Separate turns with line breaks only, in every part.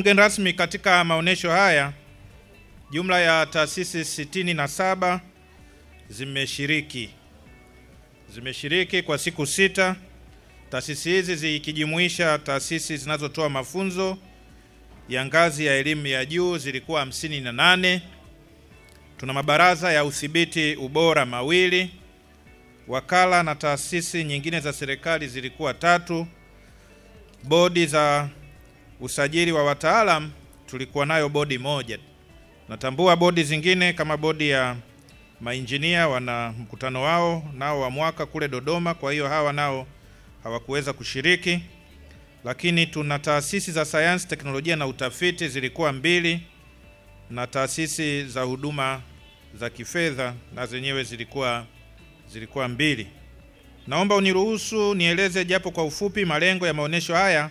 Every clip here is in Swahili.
mgeni rasmi, katika maonyesho haya jumla ya taasisi sitini na saba zimeshiriki zimeshiriki kwa siku sita. Taasisi hizi zikijumuisha taasisi zinazotoa mafunzo ya ngazi ya elimu ya juu zilikuwa hamsini na nane. Tuna mabaraza ya udhibiti ubora mawili, wakala na taasisi nyingine za serikali zilikuwa tatu. Bodi za usajili wa wataalam tulikuwa nayo bodi moja. Natambua bodi zingine kama bodi ya mainjinia wana mkutano wao nao wa mwaka kule Dodoma, kwa hiyo hawa nao hawakuweza kushiriki. Lakini tuna taasisi za sayansi, teknolojia na utafiti zilikuwa mbili, na taasisi za huduma za kifedha na zenyewe zilikuwa zilikuwa mbili. Naomba uniruhusu nieleze japo kwa ufupi malengo ya maonyesho haya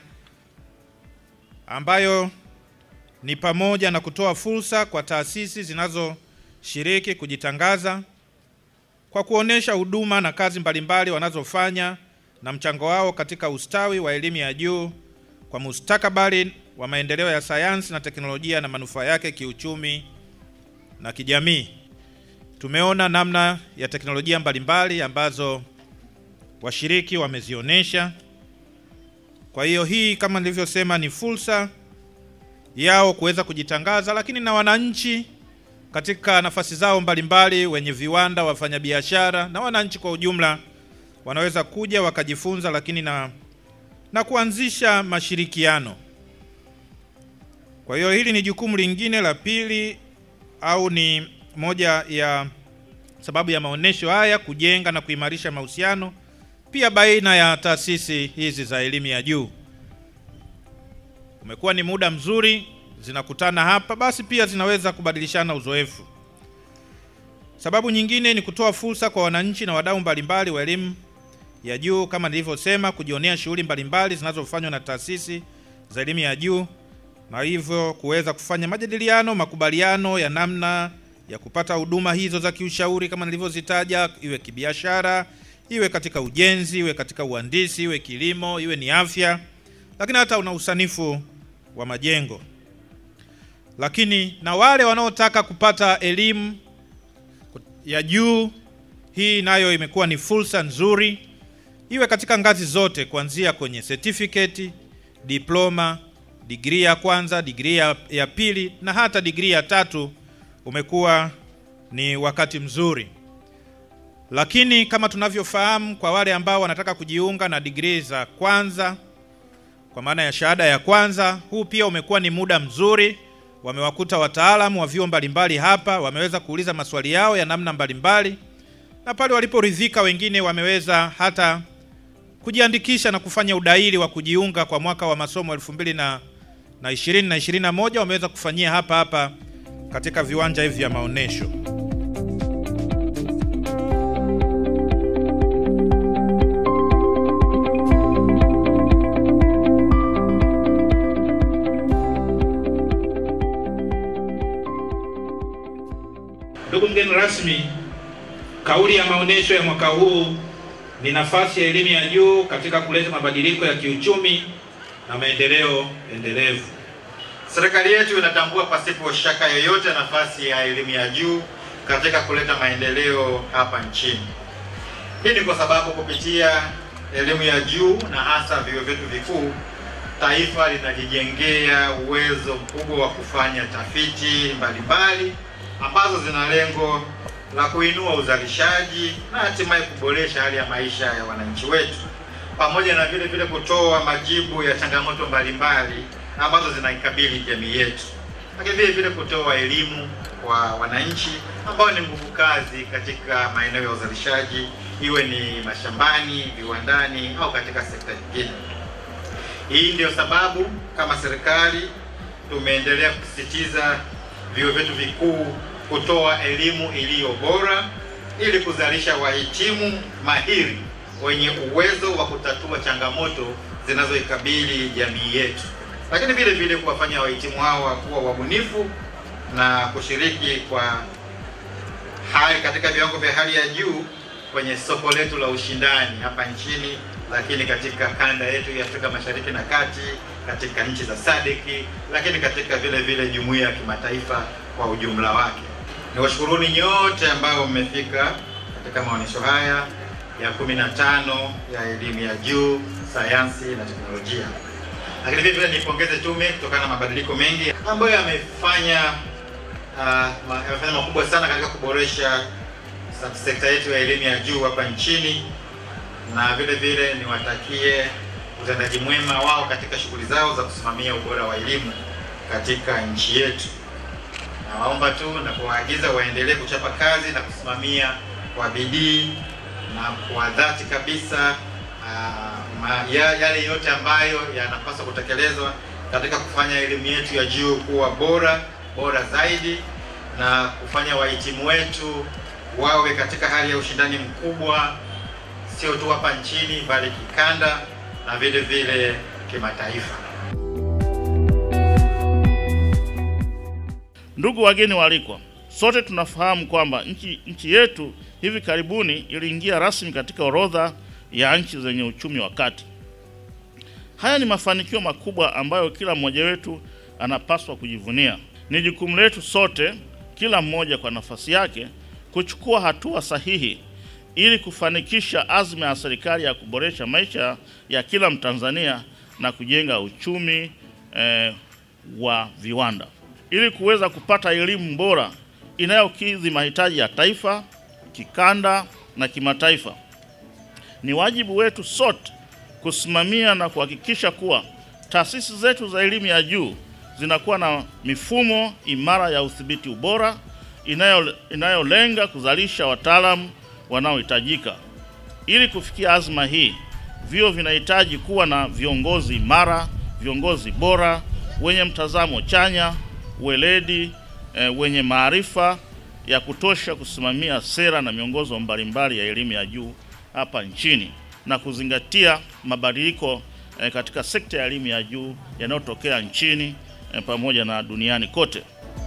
ambayo ni pamoja na kutoa fursa kwa taasisi zinazoshiriki kujitangaza kwa kuonesha huduma na kazi mbalimbali wanazofanya na mchango wao katika ustawi wa elimu ya juu kwa mustakabali wa maendeleo ya sayansi na teknolojia na manufaa yake kiuchumi na kijamii. Tumeona namna ya teknolojia mbalimbali ambazo washiriki wamezionyesha. Kwa hiyo hii kama nilivyosema ni fursa yao kuweza kujitangaza, lakini na wananchi katika nafasi zao mbalimbali, wenye viwanda, wafanyabiashara na wananchi kwa ujumla wanaweza kuja wakajifunza, lakini na, na kuanzisha mashirikiano. Kwa hiyo hili ni jukumu lingine la pili, au ni moja ya sababu ya maonesho haya, kujenga na kuimarisha mahusiano pia baina ya taasisi hizi za elimu ya juu. Umekuwa ni muda mzuri zinakutana hapa, basi pia zinaweza kubadilishana uzoefu. Sababu nyingine ni kutoa fursa kwa wananchi na wadau mbalimbali wa elimu ya juu, kama nilivyosema, kujionea shughuli mbalimbali zinazofanywa na taasisi za elimu ya juu na hivyo kuweza kufanya majadiliano, makubaliano ya namna ya kupata huduma hizo za kiushauri kama nilivyozitaja, iwe kibiashara, iwe katika ujenzi, iwe katika uhandisi, iwe kilimo, iwe ni afya, lakini hata una usanifu wa majengo. Lakini na wale wanaotaka kupata elimu ya juu, hii nayo imekuwa ni fursa nzuri, iwe katika ngazi zote, kuanzia kwenye certificate, diploma, digrii ya kwanza, digrii ya, ya pili na hata digrii ya tatu. Umekuwa ni wakati mzuri, lakini kama tunavyofahamu, kwa wale ambao wanataka kujiunga na digrii za kwanza kwa maana ya shahada ya kwanza, huu pia umekuwa ni muda mzuri. Wamewakuta wataalamu wa vyuo mbalimbali hapa, wameweza kuuliza maswali yao ya namna mbalimbali, na pale waliporidhika, wengine wameweza hata kujiandikisha na kufanya udahili wa kujiunga kwa mwaka wa masomo elfu mbili na na ishirini na ishirini na moja wameweza kufanyia hapa hapa katika viwanja hivi vya maonesho. Ndugu mgeni rasmi, kauli ya maonesho ya mwaka huu ni nafasi ya elimu ya juu katika kuleta mabadiliko ya kiuchumi na maendeleo endelevu.
Serikali yetu inatambua pasipo shaka yoyote nafasi ya elimu ya juu katika kuleta maendeleo hapa nchini. Hii ni kwa sababu kupitia elimu ya juu na hasa vyuo vyetu vikuu, taifa linajijengea uwezo mkubwa wa kufanya tafiti mbalimbali ambazo zina lengo la kuinua uzalishaji na hatimaye kuboresha hali ya maisha ya wananchi wetu, pamoja na vile vile kutoa majibu ya changamoto mbalimbali ambazo zinaikabili jamii yetu, lakini vile vile kutoa elimu kwa wananchi ambao ni nguvu kazi katika maeneo ya uzalishaji, iwe ni mashambani, viwandani au katika sekta nyingine. Hii ndio sababu kama serikali tumeendelea kusisitiza vyuo vyetu vikuu kutoa elimu iliyo bora ili kuzalisha wahitimu mahiri wenye uwezo wa kutatua changamoto zinazoikabili jamii yetu, lakini vile vile kuwafanya wahitimu hawa kuwa wabunifu na kushiriki kwa hali katika viwango vya hali ya juu kwenye soko letu la ushindani hapa nchini lakini katika kanda yetu ya Afrika Mashariki na Kati, katika nchi za SADC, lakini katika vile vile jumuiya ya kimataifa kwa ujumla wake. Niwashukuruni nyote ambao mmefika katika maonyesho haya ya 15 ya elimu ya juu, sayansi na teknolojia. Lakini vile vile nipongeze tume kutokana na mabadiliko mengi ambayo yamefanya uh, yamefanya makubwa sana katika kuboresha sekta yetu ya elimu ya juu hapa nchini, na vile vile niwatakie utendaji mwema wao katika shughuli zao za kusimamia ubora wa elimu katika nchi yetu. Nawaomba tu na kuwaagiza waendelee kuchapa kazi na kusimamia kwa bidii na kwa dhati kabisa uh, ma, ya, yale yote ambayo yanapaswa kutekelezwa katika kufanya elimu yetu ya juu kuwa bora bora zaidi na kufanya wahitimu wetu wawe katika hali ya ushindani mkubwa, sio tu hapa nchini bali kikanda na vile vile kimataifa.
Ndugu wageni waalikwa, sote tunafahamu kwamba nchi, nchi yetu hivi karibuni iliingia rasmi katika orodha ya nchi zenye uchumi wa kati. Haya ni mafanikio makubwa ambayo kila mmoja wetu anapaswa kujivunia. Ni jukumu letu sote, kila mmoja kwa nafasi yake, kuchukua hatua sahihi ili kufanikisha azma ya serikali ya kuboresha maisha ya kila Mtanzania na kujenga uchumi eh, wa viwanda ili kuweza kupata elimu bora inayokidhi mahitaji ya taifa, kikanda na kimataifa. Ni wajibu wetu sote kusimamia na kuhakikisha kuwa taasisi zetu za elimu ya juu zinakuwa na mifumo imara ya udhibiti ubora inayo inayolenga kuzalisha wataalamu wanaohitajika. Ili kufikia azma hii, vyuo vinahitaji kuwa na viongozi imara, viongozi bora wenye mtazamo chanya, weledi, e, wenye maarifa ya kutosha kusimamia sera na miongozo mbalimbali ya elimu ya juu hapa nchini na kuzingatia mabadiliko e, katika sekta ya elimu ya juu yanayotokea nchini e, pamoja na duniani kote.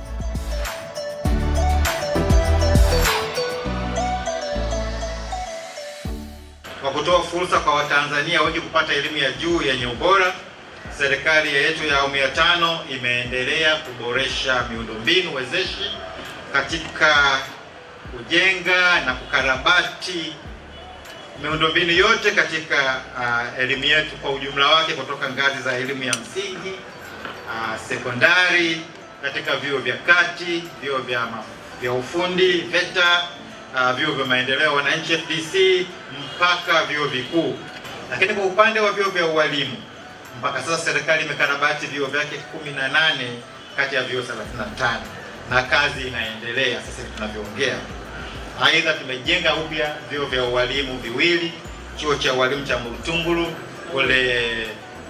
Kwa kutoa fursa kwa Watanzania wengi kupata elimu ya juu yenye ubora, serikali yetu ya awamu ya tano imeendelea kuboresha miundombinu wezeshi katika kujenga na kukarabati miundombinu yote katika uh, elimu yetu kwa ujumla wake, kutoka ngazi za elimu ya msingi uh, sekondari, katika vyuo vya kati, vyuo vya, vya ufundi VETA, uh, vyuo vya maendeleo wananchi FDC, mpaka vyuo vikuu. Lakini kwa upande wa vyuo vya ualimu mpaka sasa serikali imekarabati vyuo vyake 18 kati ya vyuo 35 na kazi inaendelea sasa hivi tunavyoongea. Aidha, tumejenga upya vyuo vya ualimu viwili, chuo cha ualimu cha Murtungulu kule eh,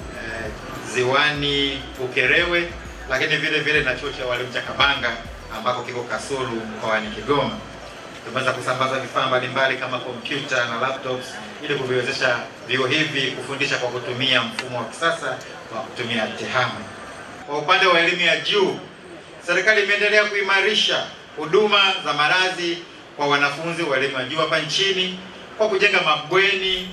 ziwani Ukerewe, lakini vile vile na chuo cha ualimu cha Kabanga ambako kiko Kasulu mkoani Kigoma. Tumeweza kusambaza vifaa mbalimbali kama kompyuta na laptops ili kuviwezesha vyuo hivi kufundisha kwa kutumia mfumo wa kisasa wa kutumia tehama. Kwa upande wa elimu ya juu, serikali imeendelea kuimarisha huduma za malazi kwa wanafunzi wa elimu ya juu hapa nchini kwa kujenga mabweni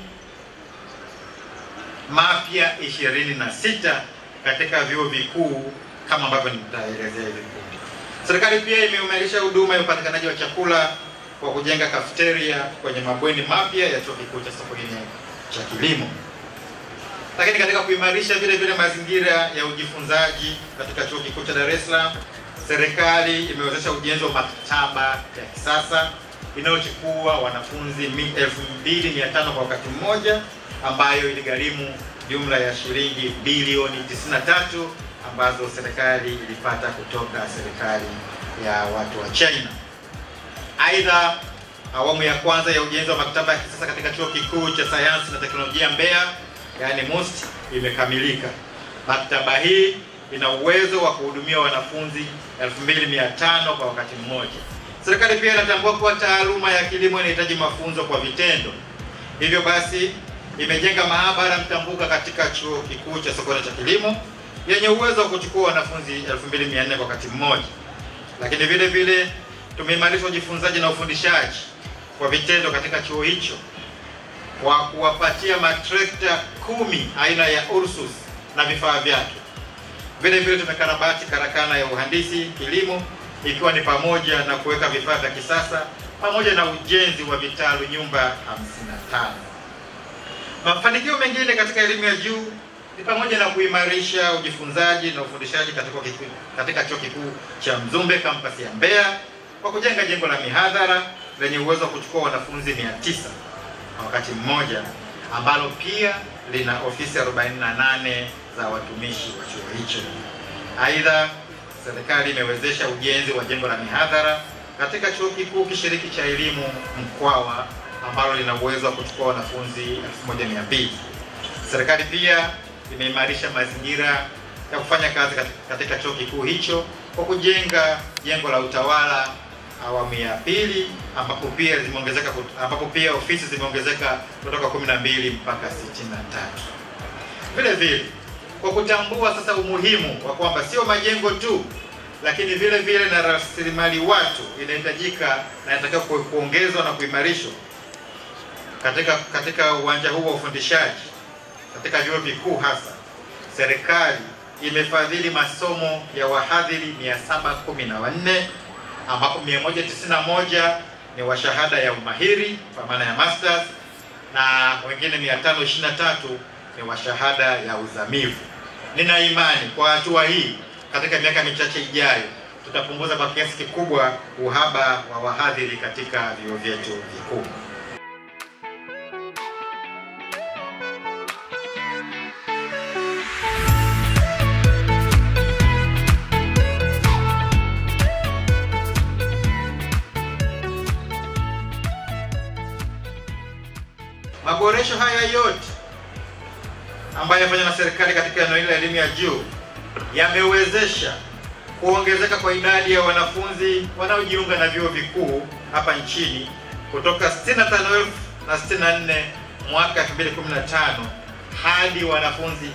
mapya 26 katika vyuo vikuu kama ambavyo nitaelezea hivi punde. Serikali pia imeimarisha huduma ya upatikanaji wa chakula kwa kujenga kafeteria kwenye mabweni mapya ya chuo kikuu cha Sokoine cha kilimo. Lakini katika kuimarisha vile vile mazingira ya ujifunzaji katika chuo kikuu cha Dar es Salaam, serikali imewezesha ujenzi wa maktaba ya kisasa inayochukua wanafunzi 2500 kwa wakati mmoja, ambayo iligharimu jumla ya shilingi bilioni 93 ambazo serikali ilipata kutoka serikali ya watu wa China. Aidha, awamu ya kwanza ya ujenzi wa maktaba ya kisasa katika chuo kikuu cha sayansi na teknolojia Mbeya, yaani MUST, imekamilika. Maktaba hii ina uwezo wa kuhudumia wanafunzi 2500 kwa wakati mmoja. Serikali pia inatambua kuwa taaluma ya kilimo inahitaji mafunzo kwa vitendo. Hivyo basi, imejenga maabara mtambuka katika chuo kikuu cha Sokoine cha kilimo yenye uwezo wa kuchukua wanafunzi 2400 kwa wakati mmoja. Lakini vile vile tumeimarisha ujifunzaji na ufundishaji kwa vitendo katika chuo hicho kwa kuwapatia matrekta kumi aina ya Ursus na vifaa vyake. Vile vile tumekarabati karakana ya uhandisi kilimo, ikiwa ni pamoja na kuweka vifaa vya kisasa pamoja na ujenzi wa vitalu nyumba 55. Mafanikio mengine katika elimu ya juu ni pamoja na kuimarisha ujifunzaji na ufundishaji katika, katika chuo kikuu cha Mzumbe kampasi ya Mbeya kwa kujenga jengo la mihadhara lenye uwezo wa kuchukua wanafunzi 900 kwa wakati mmoja ambalo pia lina ofisi 48 za watumishi wa chuo hicho. Aidha, serikali imewezesha ujenzi wa jengo la mihadhara katika chuo kikuu kishiriki cha elimu Mkwawa ambalo lina uwezo wa kuchukua wanafunzi 1200. Serikali pia imeimarisha mazingira ya kufanya kazi katika chuo kikuu hicho kwa kujenga jengo la utawala awamu ya pili ambapo pia zimeongezeka ambapo pia ofisi zimeongezeka kutoka 12 mpaka 63. Vile vile kwa kutambua sasa umuhimu wa kwamba sio majengo tu lakini vile vile na rasilimali watu inahitajika na inatakiwa kuongezwa na kuimarishwa katika katika uwanja huu wa ufundishaji katika vyuo vikuu hasa, serikali imefadhili masomo ya wahadhiri 714 ambapo 191 ni wa shahada ya umahiri kwa maana ya masters na wengine 523 ni wa shahada ya uzamivu. Nina imani kwa hatua hii, katika miaka michache ijayo, tutapunguza kwa kiasi kikubwa uhaba wa wahadhiri katika vyuo vyetu vikuu. Maboresho haya yote ambayo yamefanywa na serikali katika eneo hili la elimu ya juu yamewezesha kuongezeka kwa idadi ya wanafunzi wanaojiunga na vyuo vikuu hapa nchini kutoka 65,000 na 64 mwaka 2015 hadi wanafunzi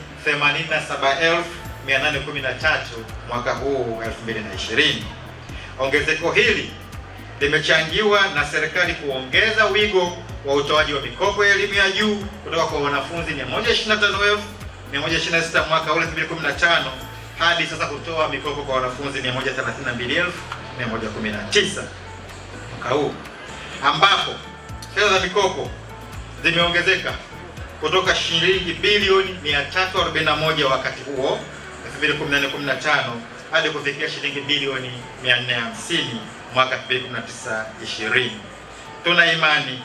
87,813 mwaka huu 2020. Ongezeko hili limechangiwa na serikali kuongeza wigo wa utoaji wa mikopo ya elimu ya juu kutoka kwa wanafunzi 125,126 mwaka ule 2015 hadi sasa kutoa mikopo kwa wanafunzi 132,119 mwaka huu, ambapo fedha za mikopo zimeongezeka kutoka shilingi bilioni 341 wakati huo 2014-15 hadi kufikia shilingi bilioni 450 mwaka 2019-20. Tuna imani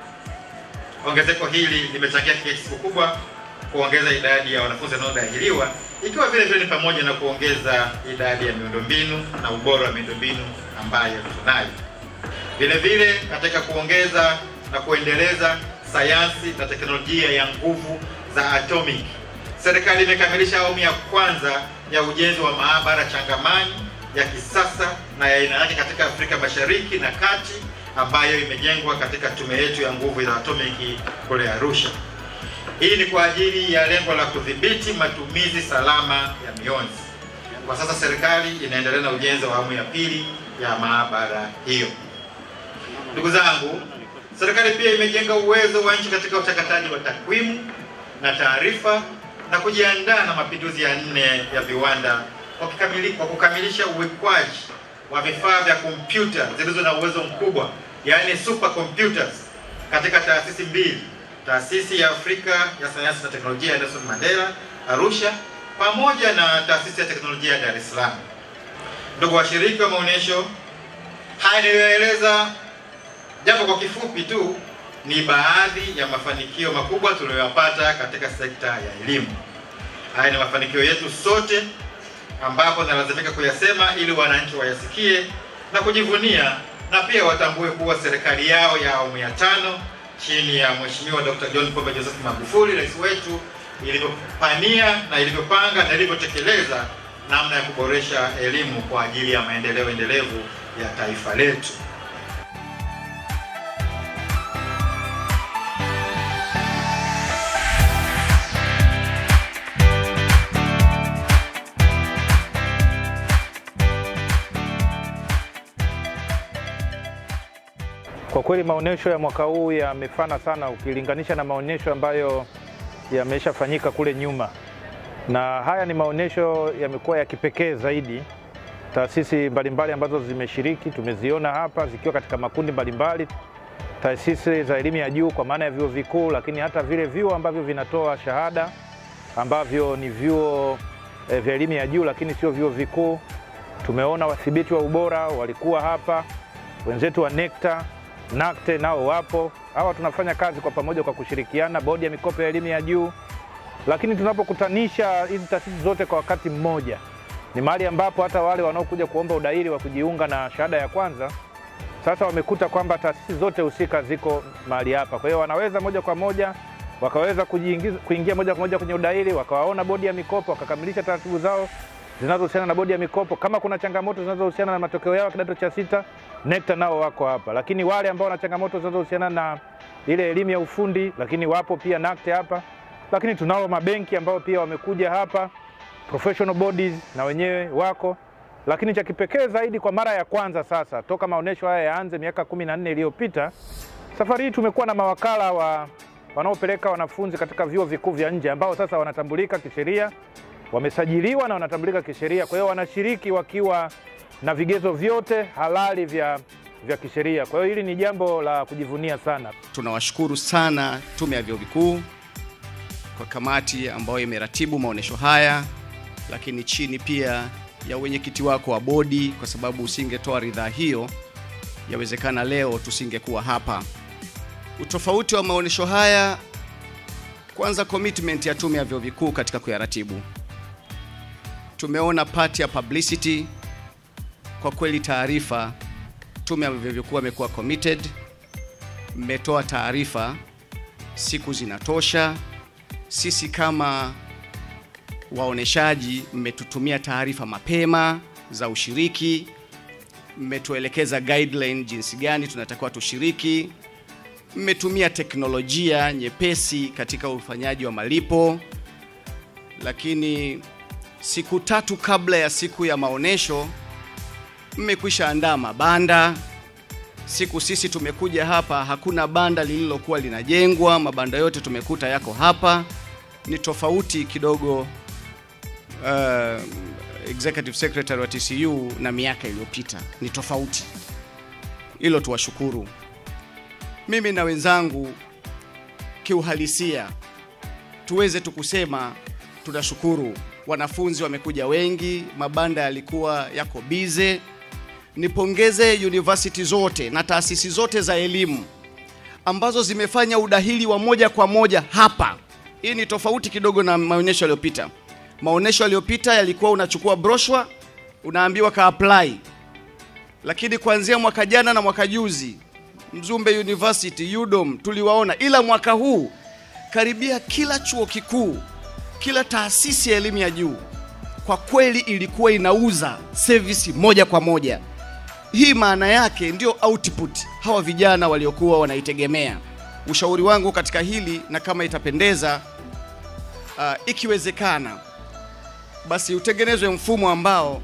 ongezeko hili limechangia kiasi kikubwa kuongeza idadi ya wanafunzi wanaodahiliwa, ikiwa vile vile ni pamoja na kuongeza idadi ya miundombinu na ubora wa miundombinu ambayo tunayo. Vile vile katika kuongeza na kuendeleza sayansi na teknolojia ya nguvu za atomic, serikali imekamilisha awamu ya kwanza ya ujenzi wa maabara changamani ya kisasa na ya aina yake katika Afrika Mashariki na Kati ambayo imejengwa katika tume yetu ya nguvu za atomiki kule Arusha. Hii ni kwa ajili ya lengo la kudhibiti matumizi salama ya mionzi. Kwa sasa serikali inaendelea na ujenzi wa awamu ya pili ya maabara hiyo. Ndugu zangu, serikali pia imejenga uwezo wa nchi katika uchakataji wa takwimu na taarifa na kujiandaa na mapinduzi ya nne ya viwanda kwa kwa kukamilisha uwekwaji wa vifaa vya kompyuta zilizo na uwezo mkubwa, yaani super computers katika taasisi mbili, taasisi ya Afrika ya sayansi na teknolojia ya Nelson Mandela Arusha, pamoja na taasisi ya teknolojia ya Dar es Salaam. Ndugu washiriki wa maonyesho haya niliyoeleza, japo kwa kifupi tu, ni baadhi ya mafanikio makubwa tuliyoyapata katika sekta ya elimu. Haya ni mafanikio yetu sote ambapo nalazimika kuyasema ili wananchi wayasikie na kujivunia na pia watambue kuwa serikali yao ya awamu ya tano chini ya Mheshimiwa Dr. John Pombe Joseph Magufuli, rais wetu, ilivyopania na ilivyopanga na ilivyotekeleza namna ya kuboresha elimu kwa ajili ya maendeleo endelevu ya taifa letu.
Kwa kweli maonyesho ya mwaka huu yamefana sana ukilinganisha na maonyesho ambayo yameshafanyika kule nyuma, na haya ni maonyesho yamekuwa ya kipekee zaidi. Taasisi mbalimbali ambazo zimeshiriki tumeziona hapa zikiwa katika makundi mbalimbali, taasisi za elimu ya juu kwa maana ya vyuo vikuu, lakini hata vile vyuo ambavyo vinatoa shahada ambavyo ni vyuo eh, vya elimu ya juu lakini sio vyuo vikuu. Tumeona wadhibiti wa ubora walikuwa hapa, wenzetu wa NECTA, NACTE nao wapo. Hawa tunafanya kazi kwa pamoja kwa kushirikiana, bodi ya mikopo ya elimu ya juu. Lakini tunapokutanisha hizi taasisi zote kwa wakati mmoja, ni mahali ambapo hata wale wanaokuja kuomba udahili wa kujiunga na shahada ya kwanza sasa wamekuta kwamba taasisi zote husika ziko mahali hapa, kwa hiyo wanaweza moja kwa moja wakaweza kujiingiza, kuingia moja kwa moja kwenye udahili, wakawaona bodi ya mikopo, wakakamilisha taratibu zao zinazohusiana na bodi ya mikopo. Kama kuna changamoto zinazohusiana na matokeo yao kidato cha sita, NECTA nao wako hapa, lakini wale ambao wana changamoto zinazohusiana na ile elimu ya ufundi, lakini wapo pia NACTE hapa, lakini tunao mabenki ambao pia wamekuja hapa, professional bodies na wenyewe wako lakini cha kipekee zaidi kwa mara ya kwanza sasa toka maonyesho haya yaanze miaka kumi na nne iliyopita, safari hii tumekuwa na mawakala wa wanaopeleka wanafunzi katika vyuo vikuu vya nje ambao sasa wanatambulika kisheria, wamesajiliwa na wanatambulika kisheria. Kwa hiyo wanashiriki wakiwa na vigezo vyote halali vya, vya kisheria. Kwa hiyo hili ni jambo la kujivunia sana.
Tunawashukuru sana Tume ya Vyuo Vikuu kwa kamati ambayo imeratibu maonyesho haya, lakini chini pia ya wenyekiti wako wa bodi, kwa sababu usingetoa ridhaa hiyo, yawezekana leo tusingekuwa hapa. Utofauti wa maonyesho haya, kwanza, commitment ya Tume ya Vyuo Vikuu katika kuyaratibu. Tumeona part ya publicity. Kwa kweli, taarifa, Tume ya Vyuo Vikuu amekuwa committed, mmetoa taarifa, siku zinatosha. Sisi kama waoneshaji mmetutumia taarifa mapema za ushiriki, mmetuelekeza guideline jinsi gani tunatakiwa tushiriki, mmetumia teknolojia nyepesi katika ufanyaji wa malipo. Lakini siku tatu kabla ya siku ya maonesho mmekwisha andaa mabanda. Siku sisi tumekuja hapa, hakuna banda lililokuwa linajengwa, mabanda yote tumekuta yako hapa. Ni tofauti kidogo uh, executive secretary wa TCU na miaka iliyopita ni tofauti. Hilo tuwashukuru. Mimi na wenzangu kiuhalisia, tuweze tukusema tunashukuru. Wanafunzi wamekuja wengi, mabanda yalikuwa yako bize. Nipongeze university zote na taasisi zote za elimu ambazo zimefanya udahili wa moja kwa moja hapa. Hii ni tofauti kidogo na maonyesho yaliyopita. Maonyesho yaliyopita yalikuwa unachukua broshua unaambiwa ka apply, lakini kuanzia mwaka jana na mwaka juzi Mzumbe University, UDOM tuliwaona, ila mwaka huu karibia kila chuo kikuu, kila taasisi ya elimu ya juu kwa kweli ilikuwa inauza service moja kwa moja. Hii maana yake ndio output hawa vijana waliokuwa wanaitegemea. Ushauri wangu katika hili na kama itapendeza, uh, ikiwezekana basi utengenezwe mfumo ambao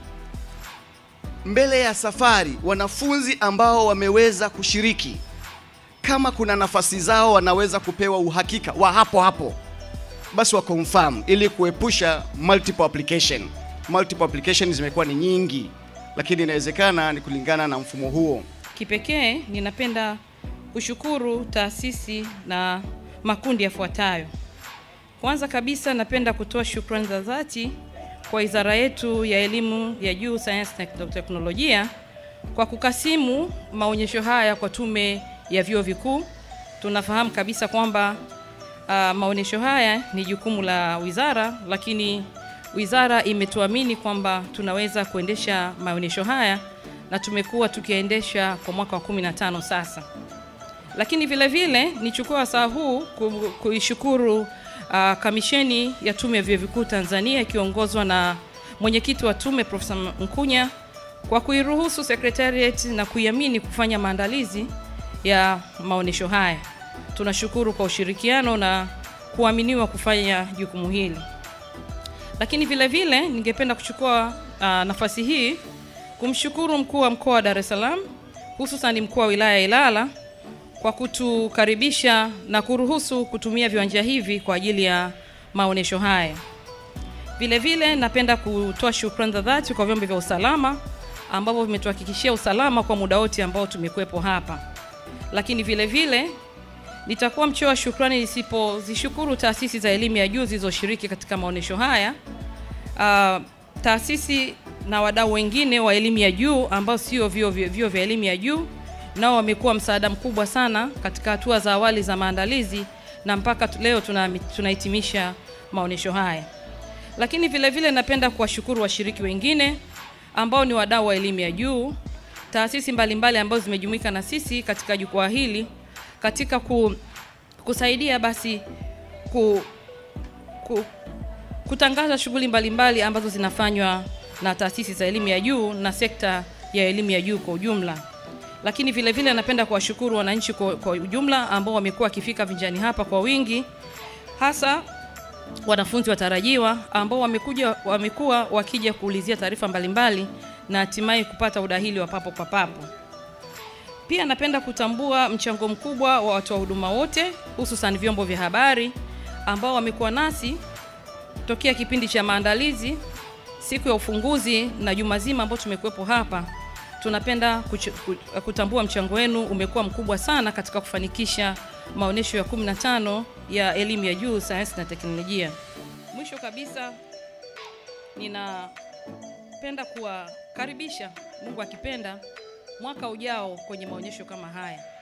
mbele ya safari wanafunzi ambao wameweza kushiriki, kama kuna nafasi zao wanaweza kupewa uhakika wa hapo hapo, basi wa confirm, ili kuepusha multiple application. Multiple application zimekuwa ni nyingi, lakini inawezekana ni kulingana na mfumo huo.
Kipekee ninapenda kushukuru taasisi na makundi yafuatayo. Kwanza kabisa, napenda kutoa shukrani za dhati kwa wizara yetu ya elimu ya juu, sayansi na teknolojia kwa kukasimu maonyesho haya kwa tume ya vyuo vikuu. Tunafahamu kabisa kwamba uh, maonyesho haya ni jukumu la wizara, lakini wizara imetuamini kwamba tunaweza kuendesha maonyesho haya na tumekuwa tukiendesha kwa mwaka wa 15 sasa. Lakini vile vile nichukue wasaa huu ku- kuishukuru uh, kamisheni ya tume ya vyuo vikuu Tanzania ikiongozwa na mwenyekiti wa tume Profesa Mkunya kwa kuiruhusu secretariat na kuiamini kufanya maandalizi ya maonyesho haya. Tunashukuru kwa ushirikiano na kuaminiwa kufanya jukumu hili. Lakini vile vile ningependa kuchukua uh, nafasi hii kumshukuru mkuu wa mkoa wa Dar es Salaam hususan mkuu wa wilaya ya Ilala kwa kutukaribisha na kuruhusu kutumia viwanja hivi kwa ajili ya maonyesho haya. Vile vile napenda kutoa shukrani za dhati kwa vyombo vya usalama ambavyo vimetuhakikishia usalama kwa muda wote ambao tumekuwepo hapa. Lakini vile vile nitakuwa mchoyo wa shukrani nisipozishukuru taasisi za elimu ya juu zilizoshiriki katika maonyesho haya. Uh, taasisi na wadau wengine wa elimu ya juu ambao sio vyuo vya vyuo vya elimu ya juu nao wamekuwa msaada mkubwa sana katika hatua za awali za maandalizi na mpaka tu- leo tuna- tunahitimisha maonyesho haya. Lakini vile vile napenda kuwashukuru washiriki wengine ambao ni wadau wa elimu ya juu, taasisi mbalimbali ambazo zimejumuika na sisi katika jukwaa hili katika ku, kusaidia basi ku, ku, kutangaza shughuli mbalimbali ambazo zinafanywa na taasisi za elimu ya juu na sekta ya elimu ya juu kwa ujumla. Lakini vile vile napenda kuwashukuru wananchi kwa, kwa ujumla ambao wamekuwa wakifika vinjani hapa kwa wingi, hasa wanafunzi watarajiwa ambao wamekuja wamekuwa wakija kuulizia taarifa mbalimbali na hatimaye kupata udahili wa papo kwa papo. Pia napenda kutambua mchango mkubwa wa watoa huduma wote, hususan vyombo vya habari ambao wamekuwa nasi tokea kipindi cha maandalizi, siku ya ufunguzi na juma zima ambao tumekuwepo hapa. Tunapenda kuch- ku- kutambua mchango wenu umekuwa mkubwa sana katika kufanikisha maonyesho ya 15 ya elimu ya juu, sayansi na teknolojia. Mwisho kabisa, ninapenda kuwakaribisha, Mungu akipenda, mwaka ujao kwenye maonyesho kama haya.